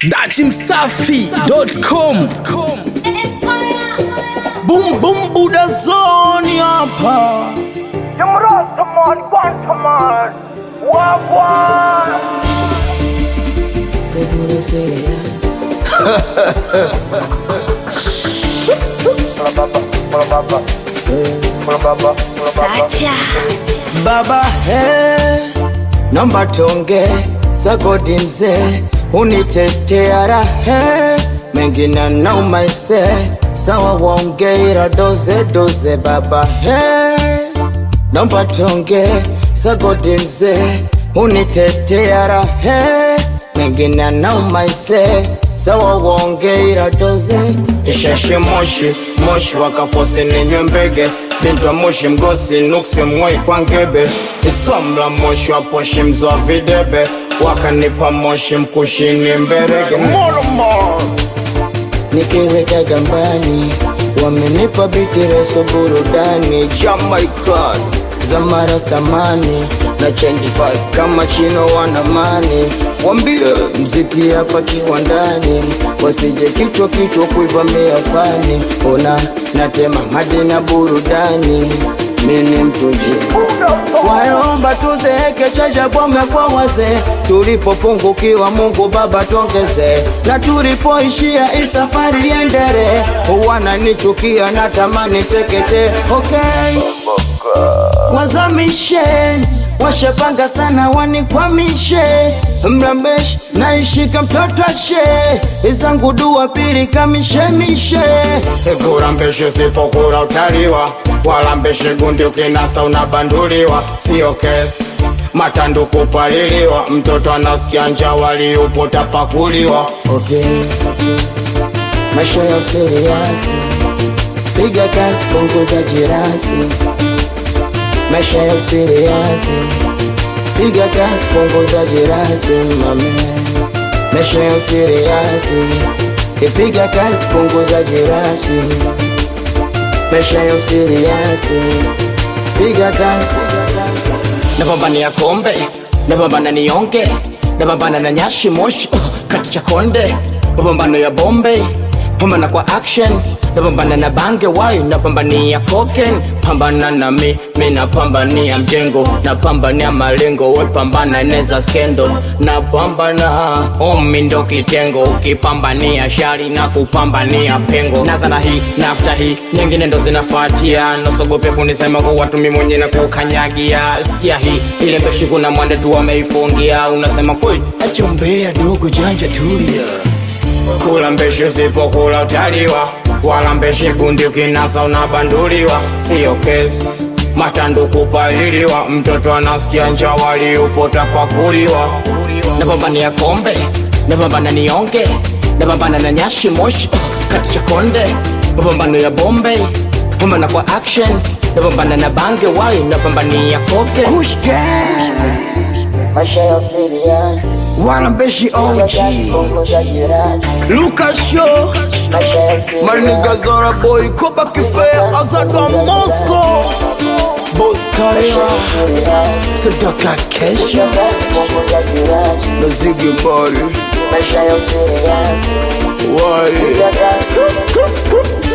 datimsafi.com Boom boom Buddha zone hapa. Jamrasaman, Guantaman, Wagwan. Baba he, naomba tonge sagodi mzee, unitetea rahe mengine nauma ise sawa, waonge ila doze doze. Baba he, naomba tonge sagodi mzee, unitetea rahe mengine nauma ise sawa, waonge ila doze. Isheshe moshi moshi wakafosi ninywe mbege Bintwa moshi mgosi nuksi mwai kwa ngebe Isomla moshi wa poshi mzwa videbe Wakanipa moshi mkushini mberege Molomo Nikiweka gambani Wamenipa biti reso burudani Jamaican Zamara stamani na change vibe kama chino wanamani Wambie mziki hapa kiwandani Wasije kichwa kichwa kuivamia fani Ona natema madi na burudani Mini mtunji Waomba tuzeeke chaja bome kwa wazee Tulipopungukiwa Mungu Baba tuongeze Na tulipoishia hii safari iendelee Wananichukia natamani tekete Okay wazamishe washapanga sana wanikwamishe mrambesh naishika mtoto ashe izangu dua pili kamishemishe kurambeshe sipokura utaliwa walambeshe gundi ukinasa unabanduliwa sio kesi matandu kupaliliwa mtoto anasikia njaa waliupo tapakuliwa okay. maisha ya usiriasi piga kazi punguza jirasi maisha ya usiriasi piga kazi punguza jirasi mame maisha ya usiriasi ipiga kazi punguza jirasi maisha ya usiriasi piga kazi napambania kombe napambana nionge napambana na nyashi moshi uh, kati cha konde mapambano ya bombe pambana kwa action napambana na bange wai napambania koken pambana na mi mi napambania mjengo napambania malengo we pambana neza skendo napambana omi ndo kitengo ukipambania shari na kupambania pengo naza na hii nafta hii nyingine ndo zinafuatia nosogope kunisema kwa watu mi mwenye na kukanyagia sikia hii ile mbeshi kuna mwande tu wameifungia unasema kweli achombea dogo janja tulia kula mbeshi usipokula utaliwa wala mbeshi gundi ukinasa unabanduliwa sio kesi matandu kupaliliwa mtoto anasikia njaa waliupo tapakuliwa napambania kombe napambana nionge napambana na nyashi moshi uh, kati cha konde mapambano ya bombe pambana kwa action napambana na bange wai napambania koke maisha ya serious Wanambeshi OG Lucas Show Maniga Zora Boy Koba Kife Azadwa Moscow Boss Karia Sadaka Kesha Na Ziggy Body Why Skr skr skr